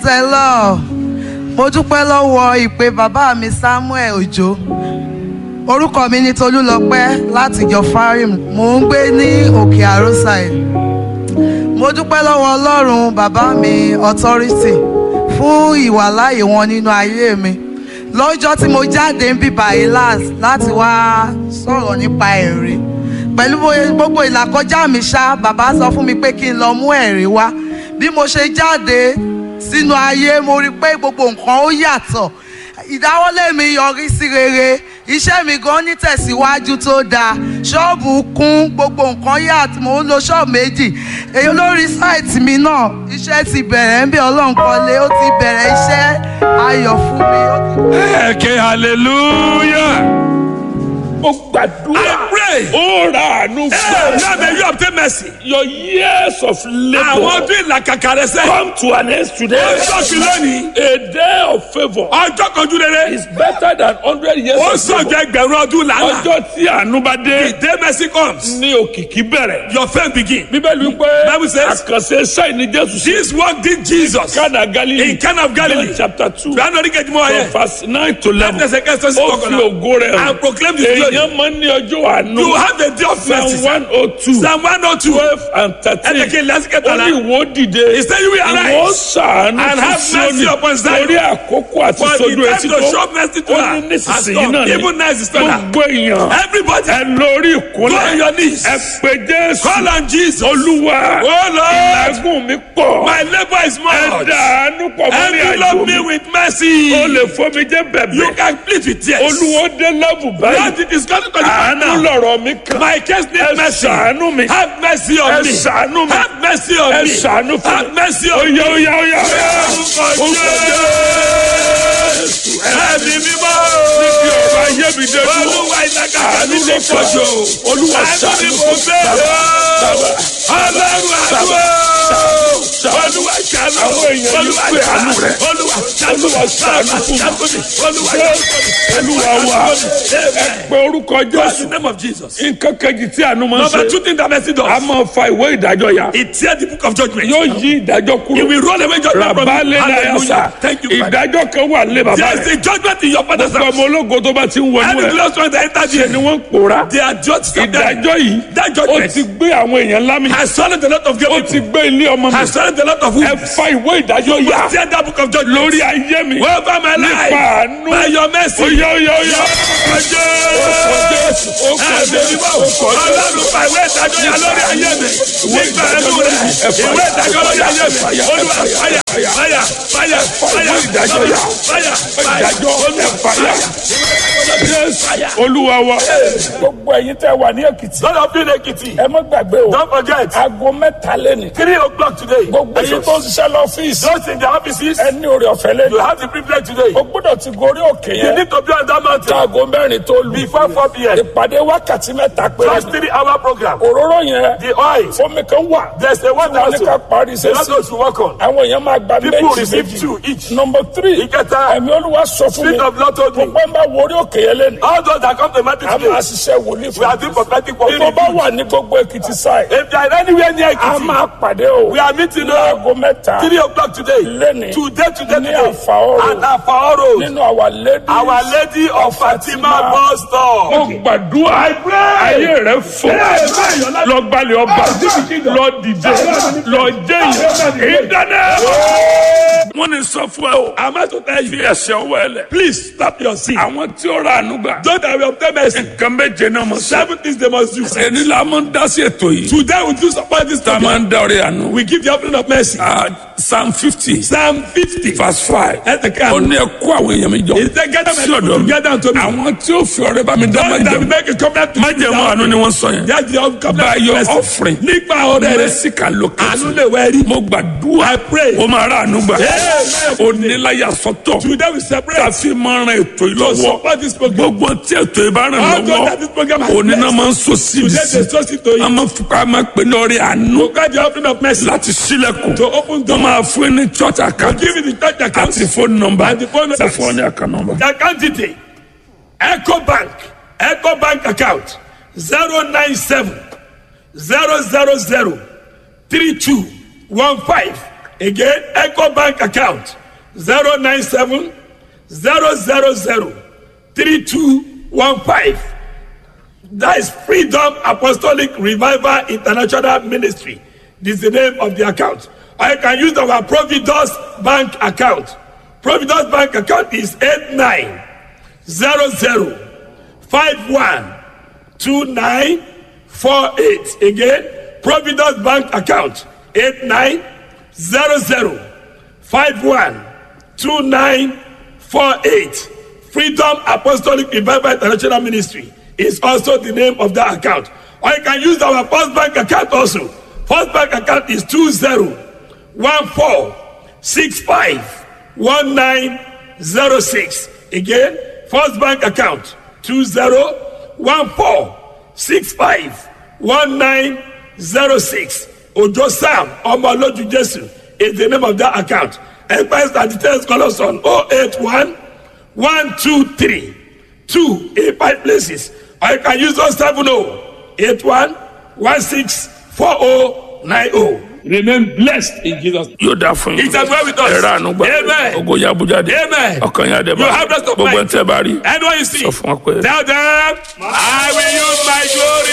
the Lord. Mo dúpẹ́ lọ́wọ́ ìpè bàbá mi Samuel Òjó. Orúkọ mi ni Tolúlọpẹ́ láti ìjọ Farim. Mò ń gbé ní Òkè Àrósàì. Mo dúpẹ́ lọ́wọ́ Ọlọ́run bàbá mi Authority fún ìwàláyè wọn nínú ayé mi. Lọ́jọ́ tí mo jáde ń bíbá Elas láti wá sọ̀rọ̀ nípa ẹ̀rí. Pẹ̀lú bóyá- gbogbo ìlàkọjá mi ṣá, bàbá sọ fún mi pé kí n lọ mú ẹ̀rí wá. Bí mo ṣe jáde sínú ayé, mo rí i pé gbogbo nǹkan ó yàtọ̀. Ìdáwọ́lé mi yọrí sí rere. Iṣẹ́ mi gan ní tẹ̀síwájú tó dáa. Ṣọ́ọ̀bù kún gbogbo nǹkan yàtọ̀. Mo ń lo ṣọ́ọ̀bù méjì. Èyí lórí sáìtì mi náà, iṣẹ́ ti bẹ̀rẹ̀ ń bí Ọlọ́run kọ́lé. Ó ti bẹ̀rẹ̀ iṣẹ́ ayọ̀ fún mi. Ó ti Ẹ̀kẹ́ hallelujah. Mo gbàdúrà. I pray. Ó ra àánú Hey, fún now may you obtain mercy. Your years of Àwọn labour ọdún ìlàkàkà rẹ sẹ́. come to an end today. Ó sọ̀kì lónìí. A day of favour Ọjọ́ kanjú rere. is better than hundred years Ó of favour. sọ̀jọ́ ẹgbẹ̀rún ọdún làálà. Ọjọ́ tí àánú bá dé The day mercy comes. ní òkìkí bẹ̀rẹ̀. Your fame begin. Bíbélì wípé Bible says- àkànṣe sáì ní Jésù sí. This work did Jesus. Kánà Galilee. In Cana of Galilee. John chapter two. Fìlànà orí kejì mọ́ ayẹ. From verse nine to eleven. Ẹsẹ̀ kẹsàn-án sí Ó fi kọkànlá. ògo rẹ̀ hàn. And proclaim his glory. Èèyàn máa ń ní ọjọ́ àánú. You have a day of mercy. Psalm one oh two. Psalm one oh two. twelve and thirteen. Ẹsẹ̀ kejì lásìkò ó tààlà. ní ìwọ dìde. He said you will ìwọ arise. sàánú and have mercy upon Zion. torí àkókò àti For the sojú time etí to tó. show mercy to ó her ní has nísinsìnyí come. náà ni. Even now is the gbogbo èèyàn. Everybody. ẹ lórí Go on ìkúnlẹ̀. your knees. ẹ pé jésù. Call on Jesus. olúwa. Oh Lord. ìlágùn mi pọ̀. My labor is ẹ much. dàánú pọ̀ mọ́ ní àjò Envelope me mi. with mercy. o lè fọ́ mi jẹ́ bẹ̀bẹ̀. You can plead with tears. olúwo dé lẹ́bù báyìí. Lord, it is going to àánú come now. lọ̀rọ̀ mi kàn. My case ẹ needs mercy. ṣàánú mi. Have mercy on ẹ me. ṣàánú mi. Have mercy on ẹ me. ṣàánú fún Have mi. mercy on Oya me. oya oya. Orúkọ Jésù. Ẹ̀mí mímọ́. Níbi ọ̀rọ̀ ayé mi dé dúró. Olúwa ìlàkàkà Àánú mi ló lè pọ̀jù. Olúwa Àánú ni ṣàánú mo fún fẹ́. Bàbá. Ọlọ́run àdúrà. Olúwa ṣàánú. Àwọn èèyàn ní Olúwa pé àánú rẹ̀. Olúwa ṣàánú. Olúwa ṣàánú fún mi. Olúwa Olúwa wa. Ẹ pe orúkọ What's the Jésù. name of Jesus? Nǹkan kejì tí àánú máa ń Number ṣe. two thing that mercy A does. máa fa ìwé ìdájọ́ ya. It tear the book of judgment. Yóò yí ìdájọ́ It kúrò. will roll away judgment from Rabalẹ̀ you. náà yà Hallelujah. sá. Thank you, Father. Ìdájọ́ kan wà lé bàbá There is rẹ̀. a judgment in your father's Gbogbo house. ọmọ ológo tó bá ti ń wọnú Any ẹ̀. glorious one that entered Ṣé ni you, wọ́n ń pòórá? they are judged. of them. Ìdájọ́ yìí. That Ó judgment ti gbé àwọn èèyàn lámì. has swallowed a lot of Ó people. ti gbé ilé ọmọ mi. Has swallowed a lot of Ẹ wounds. fa ìwé ìdájọ́ You yá. must tear that book of judgment. Lórí ayé mi. Over my Nípa life. àánú. By your mercy. Oya oya oya. Ọjọ́. Jésù. Ó kọ Ẹ̀mí Jésù. mímọ́. Ó kọ Jésù. Ọlọ́run fa ìwé ìdájọ́ yà lórí ayé mi. Nígbà ẹnu rẹ̀. Ìwé ìdájọ́ lórí ayé mi. Olúwa fàyà fàyà fàyà fàyà ìdájọ́ yà. fàyà fàyà Ìdájọ́ ẹ fàyà. Jésù. Olúwa wa. Gbogbo ẹ̀yin tẹ́ wà ní Èkìtì. Lord of being Ekiti. Ẹ má gbàgbé o. Don't forget. Aago mẹ́ta lẹ́nu. Three o'clock today. Gbogbo ẹ̀yin tó ń ṣiṣẹ́ lọ́fíìsì. Those in the offices. Ẹ ní oore ọ̀fẹ́ You lẹ́nu. have the privilege today. O gbọ́dọ̀ ti gorí òkè You yẹn. need to be on that mountain Aago mẹ́rin tó lù. before 4 p.m. Ìpàdé wákàtí mẹ́ta péré. Just three hour program. Òróró yẹn. The oil. Fómi kan wà. There's a one Wọ́n ní ká also. parí The sẹ́sì. others to work on. Àwọn èèyàn máa gba People méjì receive méjì. two each. Number three. Ìkẹta. Ẹ̀mí Olúwa sọ fún mi. Spirit of Lord told me. Gbogbo ń bá worí òkè yẹn lẹ́nu. All those that come to Matthew A today. máa ṣiṣẹ́ wòlíì We fún are doing prophetic work. Tó bá wà ní gbogbo Èkìtì sáì. If they are anywhere near A Ekiti, máa pàdé o. we are meeting Ní now. aago mẹ́ta. Three o'clock today. Lẹ́ni. Today, today, Ní today. Àfàọ́rò. At Afaoro. Nínú Our Lady. Our Lady of Fatima bus stop. Mo gbàdúrà. Ayé rẹ̀ fò. Lọ gbalẹ̀ ọba. Lọ dìde. Lọ jẹ́yìn. Ìdáná. Wọ́n ní sọ fún ẹ o. I'm about to tell Fi you. ẹsẹ̀ ọwọ́ ẹ lẹ̀. Please stop your sin. Àwọn tí ó ra àánú gbà. Those that will obtain mercy. Nǹkan méje náà mọ̀ sí. Seven things they must do. Ẹni la máa ń dá sí ètò yìí. Today we do support this Tá a máa program. ń dá ọrẹ àánú. We give the offering of mercy. Ah, Psalm fifty Psalm 50. verse five. Ẹ̀tẹ̀ Ó kan. ní ẹ kó àwọn èèyàn mi jọ. Is there gather my Sí ọ̀dọ̀ people mi. together unto me? Àwọn tí ó fi ọrẹ bá mi dá máa Those that will jẹun. make a covenant to Májẹ̀mú àánú ni wọ́n sọ yẹn. That's the covenant By of your mercy. offering. Nípa ọ̀rẹ́ rẹ̀. Mercy can locate Àánú you. lè wẹ̀ rí. Mo gbàdúrà. I pray. O máa rà àánú gbà. Amen. O ní láyà sọ́tọ̀. Today we separate. Káfí máa ran ètò yìí To lọ́wọ́. support this program. Gbogbo tí ètò yìí bá ràn All those that lọ́wọ́. this program has Òní náà blessed. máa ń so síbi Today sí. they trust it to A you. máa fi ká máa pè ní ọrẹ àánú. To get the offering of mercy. Láti sílẹ̀kùn. To open Wọ́n door. máa fún ẹ ní church account. Give it the church account. Àti phone number. And the phone number. Ṣé fún ọ ní account number? The account detail. Echo Bank. Echo Bank account. 097 000 3215. Again, Echo Bank account. zero nine seven zero zero zero three two one five. That is Freedom Apostolic Revival International Ministry. This is the name of the account. Or you can use our Providence Bank account. Providence Bank account is 8900512948. Again, Providence Bank account 8900512948. Freedom Apostolic Revival International Ministry is also the name of that account. Or you can use our First Bank account also. First Bank account is 2014651906. Again, First Bank account 2014651906. Ojo Sam Omoloju Jesu is the name of that account. Enquiries and details call us on 081 123 two in five places or you can use those seven oh eight one one six four oh nine oh. Remain blessed in Jesus. yóò dá fún yín. It's as well with us. ẹ̀rọ àánú gbà. Amen. ogo ya abujáde. Amen. ọkàn yà dẹ̀ bá. You have rest of gbogbo ẹ̀ mind. tẹ́ bá rí. Anyone you see, sọ fún wọn pé. tell them, I will use my glory.